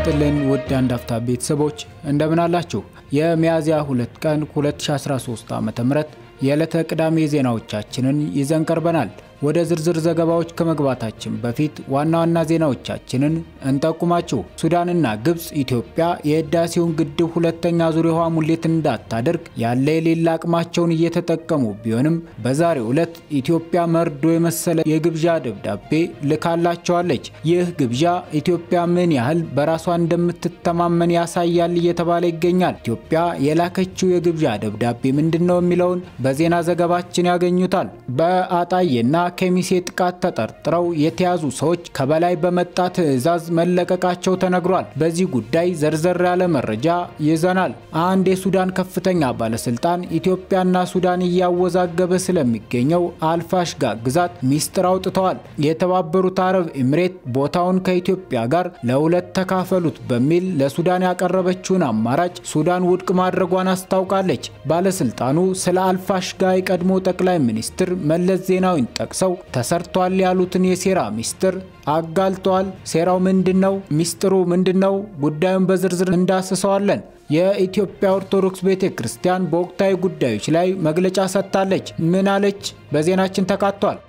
ይስጥልን ውድ አንድ አፍታ ቤተሰቦች እንደምን አላችሁ? የሚያዝያ 2 ቀን 2013 ዓ.ም የዕለተ ቅዳሜ ዜናዎቻችንን ይዘን ቀርበናል። ወደ ዝርዝር ዘገባዎች ከመግባታችን በፊት ዋና ዋና ዜናዎቻችንን እንጠቁማችሁ። ሱዳንና ግብፅ ኢትዮጵያ የህዳሴውን ግድብ ሁለተኛ ዙር የውሃ ሙሌት እንዳታደርግ ያለ የሌላ አቅማቸውን እየተጠቀሙ ቢሆንም በዛሬው ዕለት ኢትዮጵያ መርዶ የመሰለ የግብዣ ደብዳቤ ልካላቸዋለች። ይህ ግብዣ ኢትዮጵያ ምን ያህል በራሷ እንደምትተማመን ያሳያል እየተባለ ይገኛል። ኢትዮጵያ የላከችው የግብዣ ደብዳቤ ምንድን ነው የሚለውን በዜና ዘገባችን ያገኙታል። በአጣዬና ከሚሴ ጥቃት ተጠርጥረው የተያዙ ሰዎች ከበላይ በመጣ ትዕዛዝ መለቀቃቸው ተነግሯል። በዚህ ጉዳይ ዘርዘር ያለ መረጃ ይዘናል። አንድ የሱዳን ከፍተኛ ባለስልጣን ኢትዮጵያና ሱዳን እያወዛገበ ስለሚገኘው አልፋሽጋ ግዛት ሚስጥር አውጥተዋል። የተባበሩት አረብ ኤምሬት ቦታውን ከኢትዮጵያ ጋር ለሁለት ተካፈሉት በሚል ለሱዳን ያቀረበችውን አማራጭ ሱዳን ውድቅ ማድረጓን አስታውቃለች። ባለስልጣኑ ስለ አልፋሽጋ የቀድሞ ጠቅላይ ሚኒስትር መለስ ዜናዊን ጠቅሰው ተሰርቷል ያሉትን የሴራ ሚስጥር አጋልጠዋል። ሴራው ምንድን ነው? ሚስጥሩ ምንድን ነው? ጉዳዩን በዝርዝር እንዳስሰዋለን። የኢትዮጵያ ኦርቶዶክስ ቤተ ክርስቲያን በወቅታዊ ጉዳዮች ላይ መግለጫ ሰጥታለች። ምን አለች? በዜናችን ተካቷል።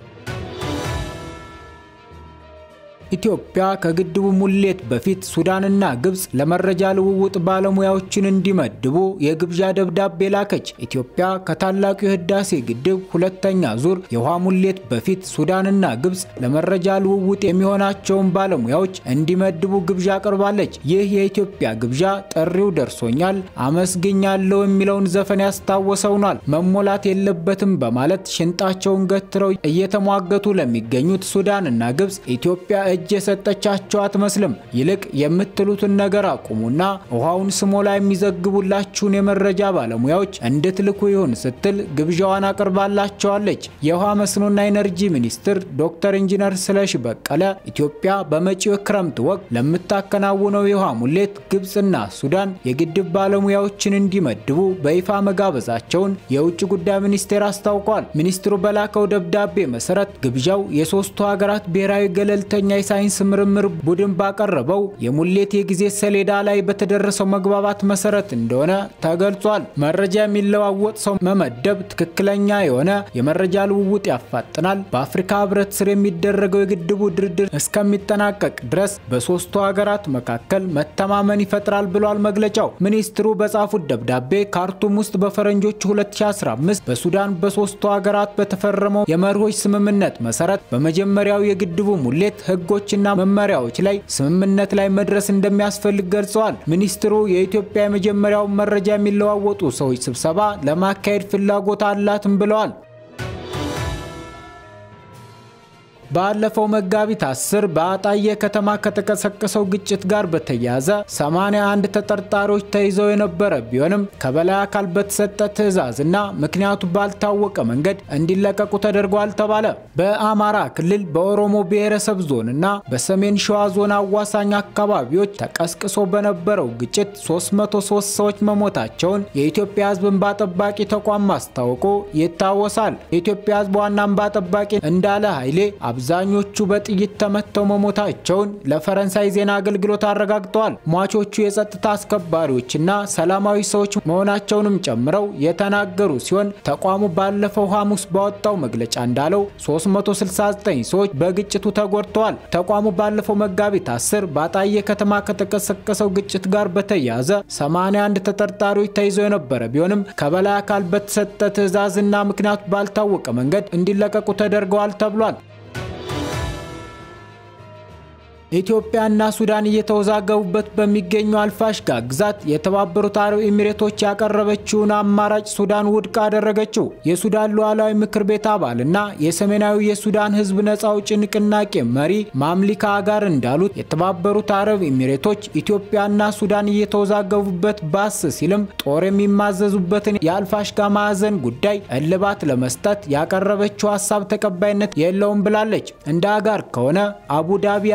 ኢትዮጵያ ከግድቡ ሙሌት በፊት ሱዳንና ግብፅ ለመረጃ ልውውጥ ባለሙያዎችን እንዲመድቡ የግብዣ ደብዳቤ ላከች። ኢትዮጵያ ከታላቁ የህዳሴ ግድብ ሁለተኛ ዙር የውሃ ሙሌት በፊት ሱዳንና ግብፅ ለመረጃ ልውውጥ የሚሆናቸውን ባለሙያዎች እንዲመድቡ ግብዣ አቅርባለች። ይህ የኢትዮጵያ ግብዣ ጥሪው ደርሶኛል፣ አመስግኛለሁ የሚለውን ዘፈን ያስታወሰውናል። መሞላት የለበትም በማለት ሽንጣቸውን ገትረው እየተሟገቱ ለሚገኙት ሱዳንና ግብፅ ኢትዮጵያ እጅ የሰጠቻቸው አትመስልም። ይልቅ የምትሉትን ነገር አቁሙና ውሃውን ስሞላ የሚዘግቡላችሁን የመረጃ ባለሙያዎች እንድትልኩ ይሁን ስትል ግብዣዋን አቅርባላቸዋለች። የውሃ መስኖና ኢነርጂ ሚኒስትር ዶክተር ኢንጂነር ስለሺ በቀለ ኢትዮጵያ በመጪው ክረምት ወቅት ለምታከናውነው የውሃ ሙሌት ግብፅና ሱዳን የግድብ ባለሙያዎችን እንዲመድቡ በይፋ መጋበዛቸውን የውጭ ጉዳይ ሚኒስቴር አስታውቋል። ሚኒስትሩ በላከው ደብዳቤ መሰረት ግብዣው የሶስቱ ሀገራት ብሔራዊ ገለልተኛ የሳይንስ ምርምር ቡድን ባቀረበው የሙሌት የጊዜ ሰሌዳ ላይ በተደረሰው መግባባት መሰረት እንደሆነ ተገልጿል። መረጃ የሚለዋወጥ ሰው መመደብ ትክክለኛ የሆነ የመረጃ ልውውጥ ያፋጥናል። በአፍሪካ ሕብረት ስር የሚደረገው የግድቡ ድርድር እስከሚጠናቀቅ ድረስ በሶስቱ ሀገራት መካከል መተማመን ይፈጥራል ብሏል መግለጫው። ሚኒስትሩ በጻፉት ደብዳቤ ካርቱም ውስጥ በፈረንጆቹ 2015 በሱዳን በሶስቱ ሀገራት በተፈረመው የመርሆች ስምምነት መሰረት በመጀመሪያው የግድቡ ሙሌት ህጎችና መመሪያዎች ላይ ስምምነት ላይ መድረስ እንደሚያስፈልግ ገልጸዋል። ሚኒስትሩ የኢትዮጵያ የመጀመሪያውን መረጃ የሚለዋወጡ ሰዎች ስብሰባ ለማካሄድ ፍላጎት አላትም ብለዋል። ባለፈው መጋቢት 10 በአጣዬ ከተማ ከተቀሰቀሰው ግጭት ጋር በተያያዘ 81 ተጠርጣሪዎች ተይዘው የነበረ ቢሆንም ከበላይ አካል በተሰጠ ትዕዛዝና ምክንያቱ ባልታወቀ መንገድ እንዲለቀቁ ተደርጓል ተባለ። በአማራ ክልል በኦሮሞ ብሔረሰብ ዞንና በሰሜን ሸዋ ዞን አዋሳኝ አካባቢዎች ተቀስቅሶ በነበረው ግጭት 303 ሰዎች መሞታቸውን የኢትዮጵያ ሕዝብ እንባ ጠባቂ ተቋም ማስታወቁ ይታወሳል። የኢትዮጵያ ሕዝብ ዋና እንባ ጠባቂ እንዳለ ኃይሌ አብዛኞቹ በጥይት ተመተው መሞታቸውን ለፈረንሳይ ዜና አገልግሎት አረጋግጠዋል። ሟቾቹ የጸጥታ አስከባሪዎችና ሰላማዊ ሰዎች መሆናቸውንም ጨምረው የተናገሩ ሲሆን ተቋሙ ባለፈው ሐሙስ ባወጣው መግለጫ እንዳለው 369 ሰዎች በግጭቱ ተጎድተዋል። ተቋሙ ባለፈው መጋቢት 10 በአጣዬ ከተማ ከተቀሰቀሰው ግጭት ጋር በተያያዘ 81 ተጠርጣሪዎች ተይዘው የነበረ ቢሆንም ከበላይ አካል በተሰጠ ትዕዛዝና ምክንያቱ ባልታወቀ መንገድ እንዲለቀቁ ተደርገዋል ተብሏል። ኢትዮጵያና ሱዳን እየተወዛገቡበት በሚገኙ አልፋሽጋ ግዛት የተባበሩት አረብ ኤሚሬቶች ያቀረበችውን አማራጭ ሱዳን ውድቅ አደረገችው። የሱዳን ሉዓላዊ ምክር ቤት አባልና የሰሜናዊ የሱዳን ሕዝብ ነጻ አውጪ ንቅናቄ መሪ ማምሊካ አጋር እንዳሉት የተባበሩት አረብ ኤሚሬቶች ኢትዮጵያና ሱዳን እየተወዛገቡበት ባስ ሲልም ጦር የሚማዘዙበትን የአልፋሽጋ ማዕዘን ጉዳይ እልባት ለመስጠት ያቀረበችው ሀሳብ ተቀባይነት የለውም ብላለች። እንደ አጋር ከሆነ አቡዳቢ አዲስ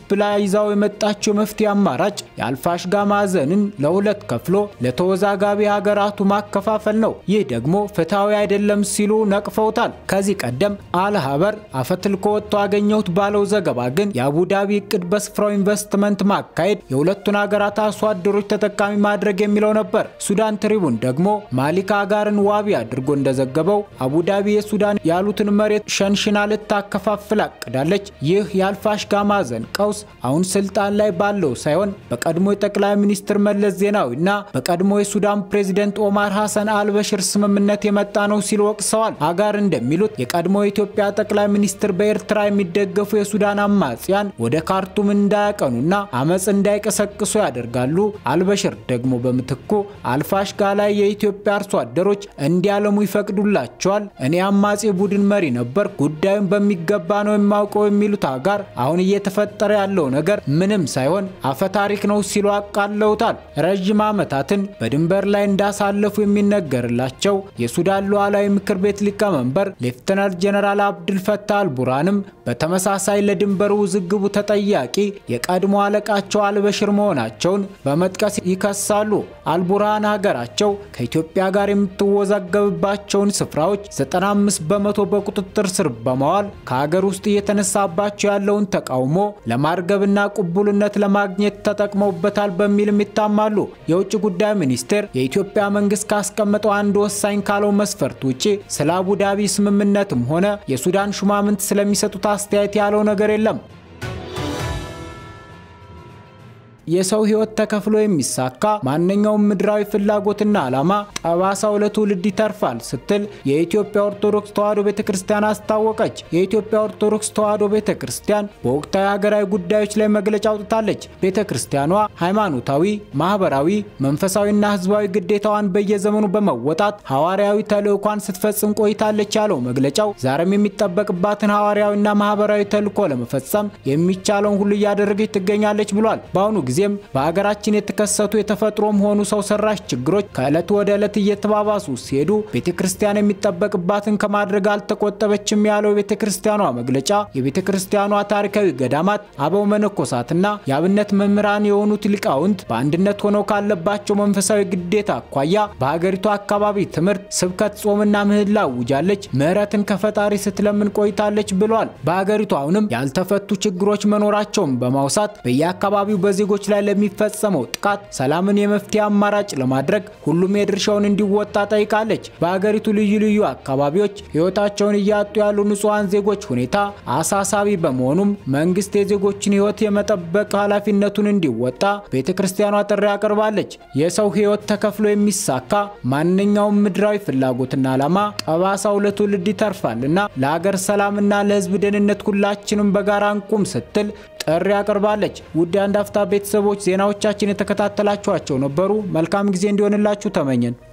ብላ ይዛው የመጣችው የመፍትሄ አማራጭ የአልፋሽጋ ማዕዘንን ለሁለት ከፍሎ ለተወዛጋቢ ሀገራቱ ማከፋፈል ነው። ይህ ደግሞ ፍትሐዊ አይደለም ሲሉ ነቅፈውታል። ከዚህ ቀደም አልሀበር አፈትልኮ ወጥቶ አገኘሁት ባለው ዘገባ ግን የአቡዳቢ እቅድ በስፍራው ኢንቨስትመንት ማካሄድ፣ የሁለቱን ሀገራት አርሶ አደሮች ተጠቃሚ ማድረግ የሚለው ነበር። ሱዳን ትሪቡን ደግሞ ማሊክ አጋርን ዋቢ አድርጎ እንደዘገበው አቡዳቢ የሱዳን ያሉትን መሬት ሸንሽና ልታከፋፍል አቅዳለች። ይህ የአልፋሽጋ ማዕዘን ቀውስ አሁን ስልጣን ላይ ባለው ሳይሆን በቀድሞ የጠቅላይ ሚኒስትር መለስ ዜናዊና በቀድሞ የሱዳን ፕሬዚደንት ኦማር ሐሰን አልበሽር ስምምነት የመጣ ነው ሲል ወቅሰዋል። አጋር እንደሚሉት የቀድሞ የኢትዮጵያ ጠቅላይ ሚኒስትር በኤርትራ የሚደገፉ የሱዳን አማጽያን ወደ ካርቱም እንዳያቀኑና አመፅ እንዳይቀሰቅሱ ያደርጋሉ። አልበሽር ደግሞ በምትኩ አልፋሽጋ ላይ የኢትዮጵያ አርሶ አደሮች እንዲያለሙ ይፈቅዱላቸዋል። እኔ አማጺ ቡድን መሪ ነበር፣ ጉዳዩን በሚገባ ነው የማውቀው የሚሉት አጋር አሁን እየተፈጠረ ያለው ነገር ምንም ሳይሆን አፈታሪክ ነው ሲሉ አቃለውታል። ረዥም ዓመታትን በድንበር ላይ እንዳሳለፉ የሚነገርላቸው የሱዳን ሉዓላዊ ምክር ቤት ሊቀመንበር ሌፍተናንት ጀነራል አብድል ፈታህ አልቡርሃንም በተመሳሳይ ለድንበር ውዝግቡ ተጠያቂ የቀድሞ አለቃቸው አልበሽር መሆናቸውን በመጥቀስ ይከሳሉ። አልቡርሃን ሀገራቸው ከኢትዮጵያ ጋር የምትወዛገብባቸውን ስፍራዎች 95 በመቶ በቁጥጥር ስር በማዋል ከሀገር ውስጥ እየተነሳባቸው ያለውን ተቃውሞ ለማርገብና ቅቡልነት ለማግኘት ተጠቅመውበታል በሚልም ይታማሉ። የውጭ ጉዳይ ሚኒስቴር የኢትዮጵያ መንግስት ካስቀመጠው አንድ ወሳኝ ካለው መስፈርት ውጭ ስለ አቡዳቢ ስምምነትም ሆነ የሱዳን ሹማምንት ስለሚሰጡት አስተያየት ያለው ነገር የለም። የሰው ህይወት ተከፍሎ የሚሳካ ማንኛውም ምድራዊ ፍላጎትና ዓላማ ጠባሳው ለትውልድ ይተርፋል ስትል የኢትዮጵያ ኦርቶዶክስ ተዋሕዶ ቤተ ክርስቲያን አስታወቀች። የኢትዮጵያ ኦርቶዶክስ ተዋሕዶ ቤተ ክርስቲያን በወቅታዊ ሀገራዊ ጉዳዮች ላይ መግለጫ አውጥታለች። ቤተ ክርስቲያኗ ሃይማኖታዊ፣ ማህበራዊ፣ መንፈሳዊና ህዝባዊ ግዴታዋን በየዘመኑ በመወጣት ሐዋርያዊ ተልእኳን ስትፈጽም ቆይታለች ያለው መግለጫው ዛሬም የሚጠበቅባትን ሐዋርያዊና ማህበራዊ ተልእኮ ለመፈጸም የሚቻለውን ሁሉ እያደረገች ትገኛለች ብሏል። በአሁኑ ጊዜ ጊዜም በሀገራችን የተከሰቱ የተፈጥሮም ሆኑ ሰው ሰራሽ ችግሮች ከዕለት ወደ ዕለት እየተባባሱ ሲሄዱ ቤተ ክርስቲያን የሚጠበቅባትን ከማድረግ አልተቆጠበችም ያለው የቤተ ክርስቲያኗ መግለጫ የቤተ ክርስቲያኗ ታሪካዊ ገዳማት አበው መነኮሳትና የአብነት መምህራን የሆኑት ሊቃውንት በአንድነት ሆነው ካለባቸው መንፈሳዊ ግዴታ አኳያ በሀገሪቱ አካባቢ ትምህርት፣ ስብከት፣ ጾምና ምህላ አውጃለች። ምህረትን ከፈጣሪ ስትለምን ቆይታለች ብሏል። በሀገሪቱ አሁንም ያልተፈቱ ችግሮች መኖራቸውን በማውሳት በየአካባቢው በዜጎች ላይ ለሚፈጸመው ጥቃት ሰላምን የመፍትሄ አማራጭ ለማድረግ ሁሉም የድርሻውን እንዲወጣ ጠይቃለች። በሀገሪቱ ልዩ ልዩ አካባቢዎች ሕይወታቸውን እያጡ ያሉ ንጹሐን ዜጎች ሁኔታ አሳሳቢ በመሆኑም መንግስት የዜጎችን ሕይወት የመጠበቅ ኃላፊነቱን እንዲወጣ ቤተ ክርስቲያኗ ጥሪ አቅርባለች። የሰው ሕይወት ተከፍሎ የሚሳካ ማንኛውም ምድራዊ ፍላጎትና ዓላማ ጠባሳው ለትውልድ ይተርፋልና ለሀገር ሰላምና ለሕዝብ ደህንነት ሁላችንም በጋራ እንቁም ስትል ጥሪ አቅርባለች። ውድ የአንድ አፍታ ቤተሰቦች ዜናዎቻችን የተከታተላችኋቸው ነበሩ። መልካም ጊዜ እንዲሆንላችሁ ተመኘን።